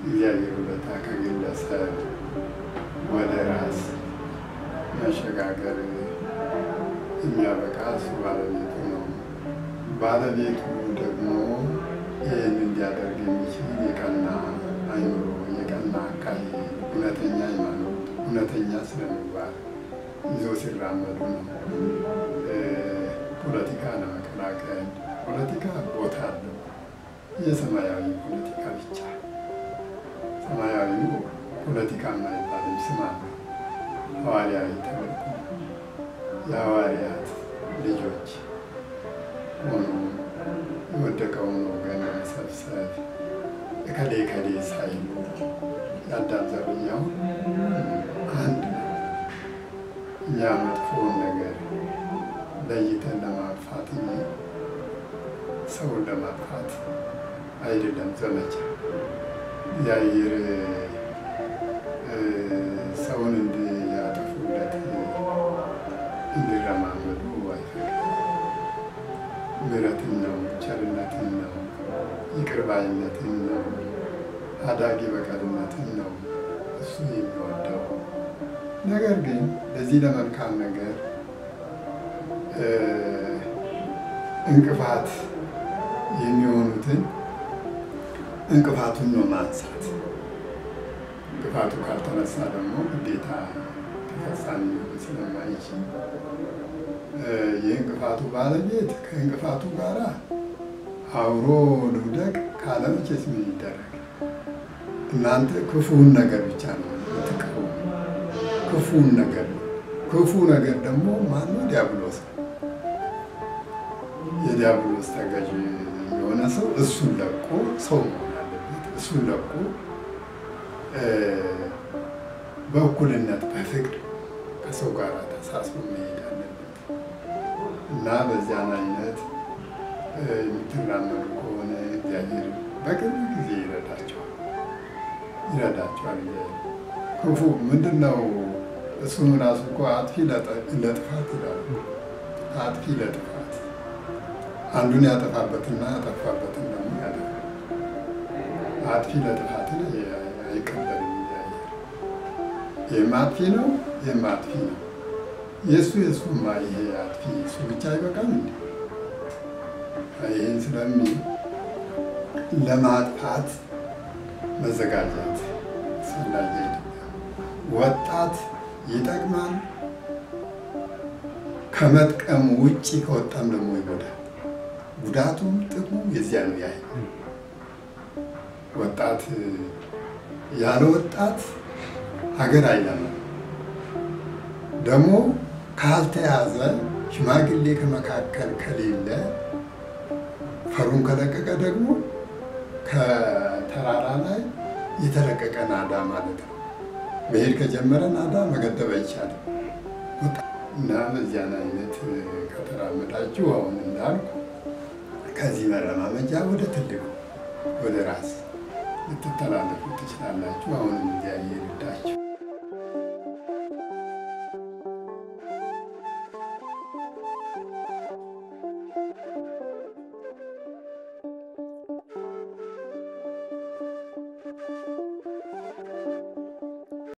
እግዚአብሔር ውለታ ከግለሰብ ወደ ራስ መሸጋገር የሚያበቃ እሱ ባለቤቱ ነው። ባለቤቱ ደግሞ ይህን እንዲያደርግ የሚችል የቀና አይምሮ፣ የቀና አካሄድ፣ እውነተኛ ሃይማኖት፣ እውነተኛ ስለምግባር ይዞ ሲራመዱ ነው። ፖለቲካ ለመቀላቀል ፖለቲካ ቦታ አለው። የሰማያዊ ፖለቲካ ብቻ ሰማያዊው ፖለቲካ የማይባልም ስም አለው። ሐዋርያዊ ተልእኮ የሐዋርያት ልጆች ሆኖ የወደቀውን ወገን ለመሰብሰብ እከሌ እከሌ ሳይሉ የአዳም ዘርያው አንድ ነው። እኛ መጥፎውን ነገር ለይተን ለማጥፋት እንጂ ሰውን ለማጥፋት አይደለም ዘመቻ። እግዚአብሔር ሰውን እንዲያጠፉለት እንዲረማመዱ አይፈቅድም። ምሕረትን ነው፣ ቸርነትን ነው፣ ይቅር ባይነትን ነው፣ አዳጊ በቀልነትን ነው እሱ የሚወደው። ነገር ግን ለዚህ ለመልካም ነገር እንቅፋት የሚሆኑትን እንቅፋቱን ነው ማንሳት። እንቅፋቱ ካልተነሳ ደግሞ ግዴታ ተፈጻሚ ሊሆን ስለማይችል የእንቅፋቱ ባለቤት ከእንቅፋቱ ጋር አብሮ ልውደቅ ካለ መቼስ ምን ይደረግ? እናንተ ክፉውን ነገር ብቻ ነው የምትቀሩ። ክፉውን ነገር ነው። ክፉ ነገር ደግሞ ማነው? ዲያብሎስ ነው። የዲያብሎስ ተገዥ የሆነ ሰው እሱን ለቆ ሰው መሆን አለበት። እሱን ለቆ በእኩልነት በፍቅር ከሰው ጋር ተሳስቦ መሄድ አለበት እና በዚያን አይነት የምትራመዱ ከሆነ እግዚአብሔር በቅርብ ጊዜ ይረዳቸዋል ይረዳቸዋል። ክፉ ምንድን ነው? እሱም ራሱ እኮ አጥፊ ለጥፋት ይላሉ። አጥፊ ለጥፋት አንዱን ያጠፋበትና ያጠፋበትን ደግሞ ያጠፋል። አጥፊ ለጥፋትን አይቀበልም እግዚአብሔር። ይህም አጥፊ ነው፣ ይህም አጥፊ ነው። የእሱ የእሱማ ይሄ አጥፊ እሱ ብቻ አይበቃም እንዴ? ይህን ስለሚል ለማጥፋት መዘጋጀት አስፈላጊ አይደለም። ወጣት ይጠቅማል። ከመጥቀሙ ውጭ ከወጣም ደግሞ ይጎዳል። ጉዳቱም ጥቅሙ የዚያ ነው። ያህል ወጣት ያለ ወጣት ሀገር አይለማም። ደግሞ ካልተያዘ ሽማግሌ ከመካከል ከሌለ ፈሩን ከለቀቀ ደግሞ ከተራራ ላይ የተለቀቀ ናዳ ማለት ነው። መሄድ ከጀመረ ናዳ መገደብ አይቻልም። እና በዚያን አይነት ከተራመዳችሁ አሁን እንዳልኩ ከዚህ መረማመጃ ወደ ትልቁ ወደ ራስ ልትተላለፉ ትችላላችሁ። አሁንም እግዚአብሔር ይርዳችሁ።